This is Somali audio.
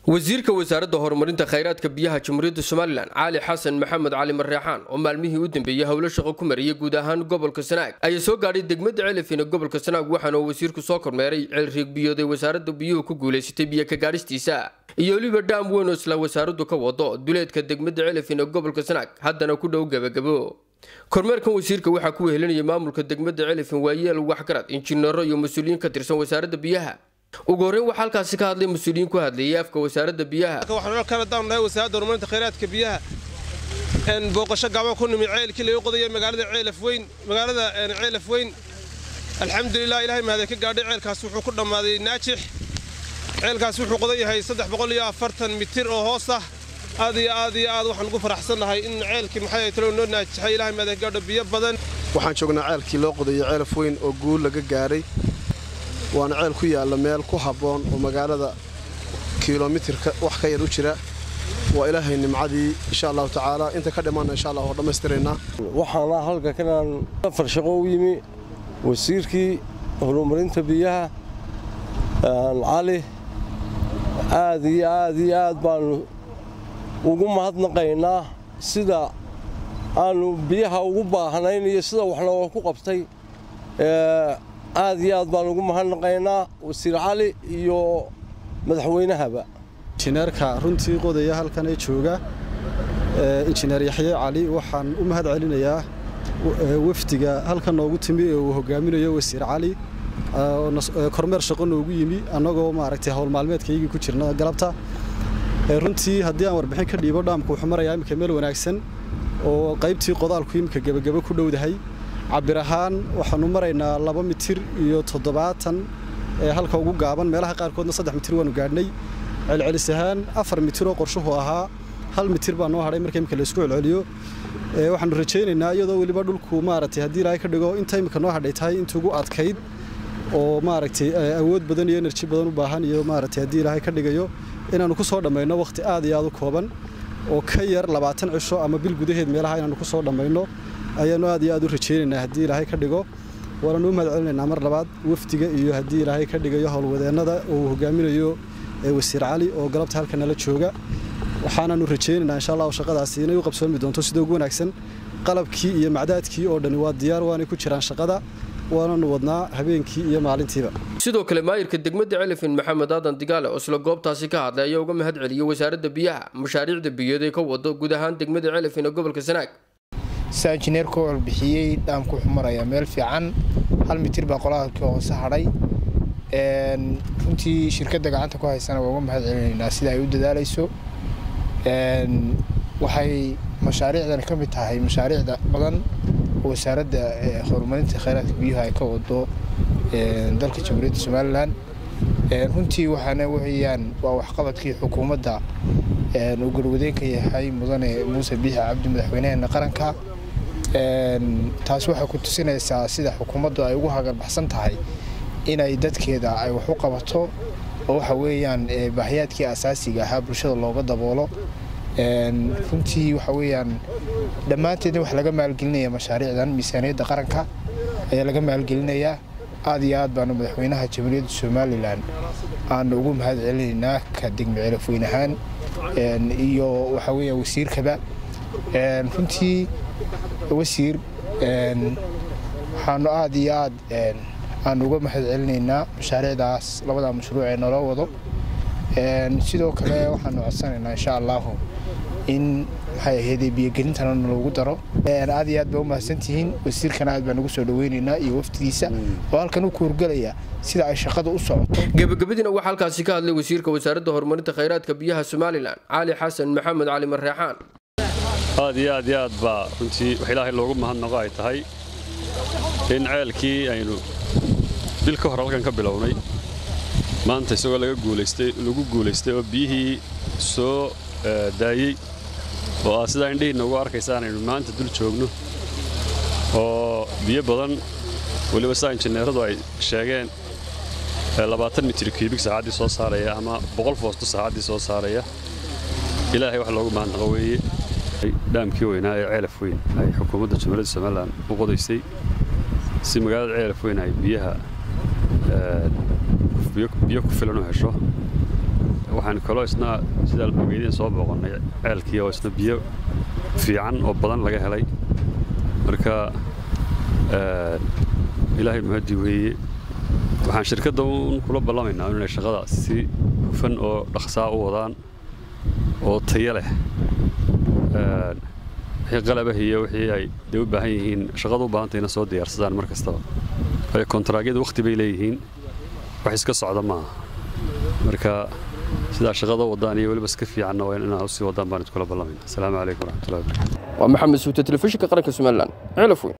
wasiirka wasaaradda horumarinta khayraadka biyaha jamhuuriyadda somalilan cali xasan maxamed cali marreexaan oo maalmihii u dambeeyey howlo shaqo ku mariyay guud ahaan gobolka sanaag ayaa soo gaadhay degmada celifin ee gobolka sanaag waxaana uu wasiirku soo kormeeray ceelriig biyooday wasaaradda biyuhu ku guulaysatay biyo ka gaadhistiisa iyo weliba dhaam weyn oo isla wasaaraddu ka wado duleedka degmada celifin ee gobolka sanaag haddana ku dhow gebagabo kormeerkan wasiirka waxaa ku wehelinayay maamulka degmada celifin waayeel waxgarad injineero iyo mas-uuliyiin ka tirsan wasaaradda biyaha ugu horreyn waxaa halkaasi ka hadlay mas-uuliyiin ku hadlayay afka wasaaradda biyaha waxaan kala daanahay wasaaradda horumarinta khayraadka biyaha booqasho gacmo ku nimi ceelkii lagu qodaya magaalada ceelaf weyn magaalada ceelaf weyn alxamdulilah ilahay mahadee ka gaadhay ceelkaas wuxuu ku dhammaaday naajix ceelkaas wuxuu qodan yahay saddex boqol iyo afartan mitir oo hoos ah aad iyo aad iyo aad waxaan ugu faraxsannahay in ceelkii maxay talo noo naajixay ilahay mahadee ka gaadho biyo badan waxaan joognaa ceelkii loo qodayo ceelaf weyn oo guul laga gaadhay waana ceel ku yaalla meel ku habboon oo magaalada kilomitirka wax ka yar u jira waa ilaahay nimcadii insha allahu tacaala inta ka dhimaanna insha allah oo dhammaystiraynaa waxaana halka kanaan afar shaqo u yimi wasiirkii horumarinta biyaha cali aad iyo aad iyo aad baannu ugu mahadnaqaynaa sida aannu biyaha ugu baahnayn iyo sida wax looga ku qabtay aad iyo aad baan ugu mahadnaqaynaa wasiir cali iyo madaxweynahaba injineerka runtii qodaya halkan ee jooga injineer yaxye cali waxaan u mahad celinayaa wafdiga halkan noogu timi ee uu hogaaminayo wasiir cali kormeer shaqo noogu yimi annagoo maaragtay howlmaalmeedkaygii ku jirna galabta runtii haddii aan warbixin ka dhiibo dhaamku wuxuu marayaa imika meel wanaagsan oo qaybtii qodaalku imika gebagabo ku dhowdahay cabir ahaan waxaanu maraynaa laba mitir iyo toddobaatan ee halka ugu gaaban meelaha qaarkoodna saddex mitir waanu gaadhnay celcelis ahaan afar mitir oo qorshuhu ahaa hal mitir baa noo hadhay marka imika laysku celceliyo waxaanu rajaynaynaa iyadoo weliba dhulku maaragtay haddii ilaahay ka dhigo inta imika noo hadhay tahay intuugu adkayd oo maaragtay awood badan iyo enerji badan u baahan iyo maaragtay haddii ilaahay ka dhigayo inaannu ku soo dhammayno wakhti aad iyo aad u kooban oo ka yar labaatan cisho ama bil gudaheed meelaha inaannu ku soo dhammayno ayaannu aad iyo aad u rajaynaynaa haddii ilaahay ka dhigo waananu u mahad celinaynaa mar labaad wafdiga iyo haddii ilaahay ka dhigayo howlwadeennada oo uu hogaaminayo wasiir cali oo galabta halka nala jooga waxaanaanu rajaynaynaa insha allah shaqadaasi inay u qabsoomi doonto sida ugu wanaagsan qalabkii iyo macdaadkii oo dhani waa diyaar waanay ku jiraan shaqada waananu wadnaa habeenkii iyo maalintiiba sidoo kale maayirka degmada celifin maxamed aadan digaale oo isla goobtaasi ka hadlay ayaa uga mahad celiyey wasaaradda biyaha mashaariicda biyood ee ka wado guud ahaan degmada celifin ee gobolka sanaag saa injineerku warbixiyey dhaamku wuxuu marayaa meel fiican hal mitir baa qolaalkii hoose hadhay runtii shirkadda gacanta ku haysana waa uga mahad celinaynaa sida ay u dadaalayso waxay mashaariicdan ka mid tahay mashaariicda badan oo wasaaradda horumarinta khayraadka biyuhu ay ka wado dalka jamhuuriyadda somalilan runtii waxaana weyaan waa waxqabadkii xukuumadda uu garwadeenka yahay mudane muuse biixi cabdi madaxweynaheena qaranka taas waxay ku tusinaysaa sida xukuumaddu ay ugu hagarbaxsan tahay inay dadkeeda ay wax u qabato oo waxa weeyaan baahiyaadkii asaasiga ahaa bulshada looga daboolo runtii waxa weeyaan dhammaanteedna wax laga maalgelinaya mashaariicdan miisaaniyadda qaranka ayaa laga maalgelinayaa aad iyo aad baanu madaxweynaha jamhuuriyadda somalilan aanu ugu mahad celinaynaa ka degme celafweyn ahaan iyo waxa weeyaan wasiirkaba runtii wasiir waxaanu aad iyo aad aanu uga mahad celinaynaa mashaariicdaas labadaa mashruuc ee naloo wado sidoo kale waxaanu codsanaynaa insha allahu in maxay ahaydee biyogelintana naloogu daro aad iyo aad baa u mahadsantihiin wasiirkana aad baan ugu soo dhaweynaynaa iyo waftigiisa oo halkan u kuurgelaya sida ay shaqada u socoto gebagabadiina waxaa halkaasi ka hadlay wasiirka wasaaradda horumarinta khayraadka biyaha somalilan cali xasan maxamed cali marreexaan aad iyo aad iyo aad baa runtii wax ilaahay loogu mahadnaqo ay tahay in ceelkii aynu bil ka hor halkan ka bilownay maanta isagoo lagu guulaystay oo biyihii soo daayey oo aad sidaa indhihiinna ugu arkaysaan aynu maanta dul joogno oo biyo badan weliba sidaa injineeradu ay sheegeen labaatan mitir kiibig saacaddii soo saaraya ama boqol foosto saacaddii soo saaraya ilaahay wax loogu mahadnaqo weeye dhaamkii weynaa ee ceelaf weyn ay xukuumadda jamhuuriyadda somalilan u qodaysay si magaalada ceelaf weyn ay biyaha biyo ku filan u hesho waxaan kaloo isna sidaa ogeydeen soo booqannay ceelkii oo isna biyo fiican oo badan laga helay marka ilaahay mahadi weeye waxaan shirkadda uun kula ballamaynaa inay shaqada si hufan oo dhaqsaa u wadaan oo tayo leh wixii qalabah iyo wixii ay dee u baahan yihiin shaqada u baahantayna soo diyaarsadaan mar kastaba waayo kontaraagyadu wakhti bay leeyihiin wax iska socda maaha marka sidaa shaqada wadaan iyo weliba iska fiicanna waa inaa usii wadaan baan iskula ballamayna asalaamu calaykum waraxmatullahi wabarakatu waa maxamed suute telefishinka qaranka somalilan ceelaf weyn